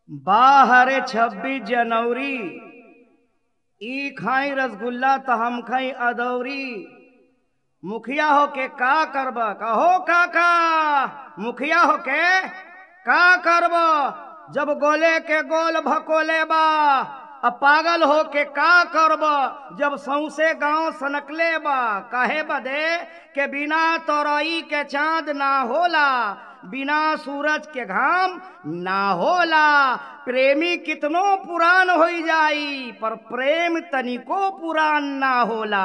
बाहर छब्बीस जनवरी ई खाई रसगुल्ला त हम खाई अदौरी मुखिया हो के का करब कहो काका मुखिया हो के का करब जब गोले के गोल भकोले बा अब पागल हो के का करब जब सौसे गांव सनकले बा काहे बदे के बिना तोरई के चांद ना होला बिना सूरज के घाम ना होला प्रेमी कितनो पुरान हो जाई पर प्रेम तनिको पुरान ना होला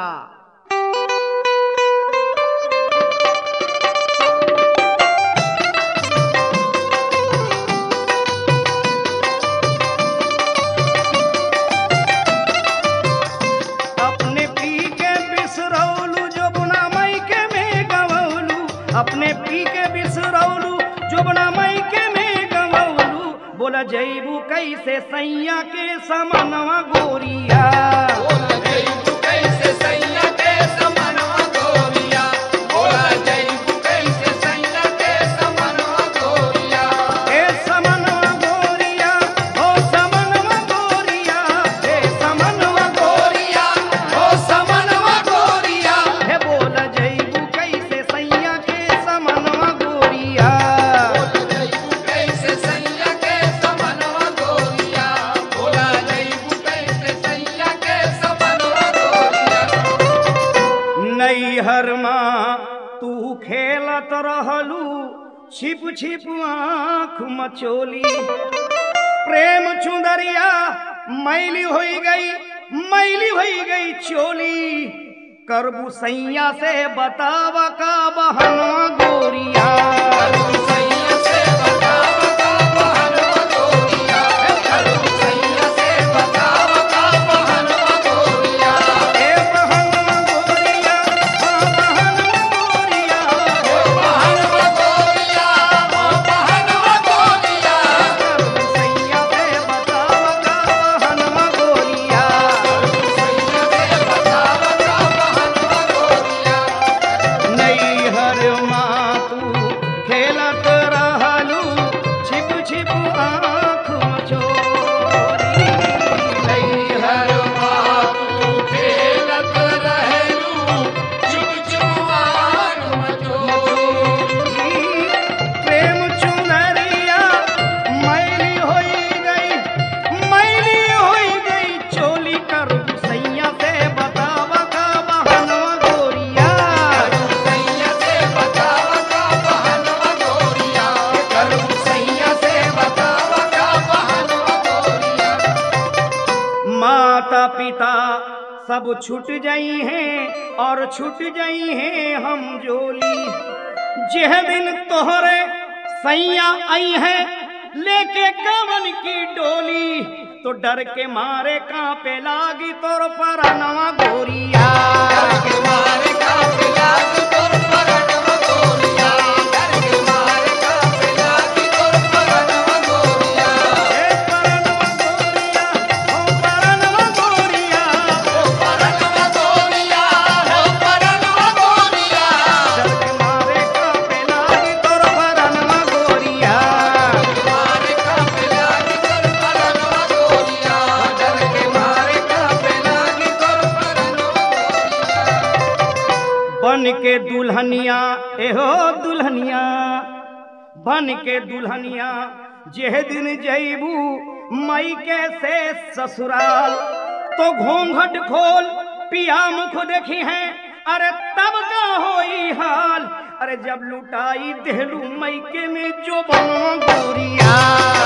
अपने पी के बिसरौलू जो बुना मई के में गवौलू अपने पी के बिसरौलू जो बुना मई के में गवौलू बोला जैबू कैसे सैया के समनवा गोरिया ए समनवा गोरिया ओ समनवा गोरिया ए समनवा गोरिया हे बोला जैबू कैसे सैया के समनवा गोरिया नैहर माँ तू खेलत रहलू छिप छिप आँख मचोली प्रेम चुंदरिया मैली होई गई मैली होई गई चोली करबू सैया से बताव का बहनवा गोरिया ए बहनवा गोरिया हाँ बहनवा गोरिया करबू सैया से बताव का बहनवा गोरिया नैहर माँ तू खेलत रहलू छिप छिप आँख मचोरी नैहर प्रेम चुनरिया मैली होई गई मैली होई गई चोली कर सैया से बतावा का बहनवा गोरिया माता पिता सब छूट जाई हैं और छूट जाई हैं हम जोली जेह दिन तोहरे सैया आई है लेके कवन की डोली तो डर के मारे कांपे लागी तोर पर नवा गोरिया ए परनवा गोरिया ओ परनवा गोरिया डर के मारे कांपे लागी तोर पर नवा गोरिया बन के दुल्हनिया एहो दुल्हनिया बन के दुल्हनिया जेह दिन जैबू मई के से ससुराल तो घूंघट खोल पिया मुख देखी है अरे तब का होई हाल अरे जब लुटाई देहलू मई के में जो बनो गोरिया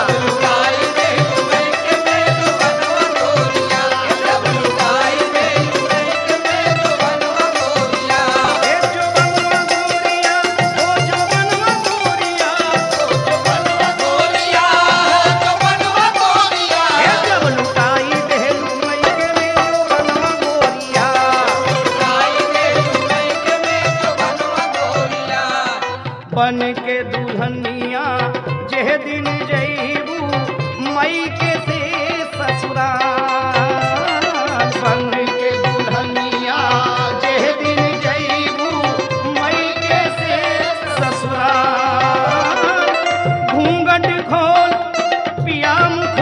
ए जो बनवा गोरिया ओ जो बनवा गोरिया ए जब लुटाई देहलू मई के में जो बनवा गोरिया बन के दुल्हनिया जेह दिन जईबू मई के से ससुराल बन के दुल्हनिया जेह दिन जईबू मई के से ससुराल घूंघट खोल पिया मुख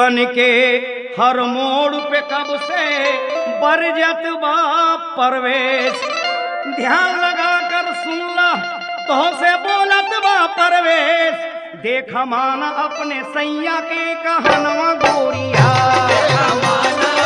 बन के हर मोड़ पे कब से बरजत बा परवेश ध्यान लगा कर सुनला तो से बोलत बा परवेश देख माना अपने सैया के कहनवा गोरिया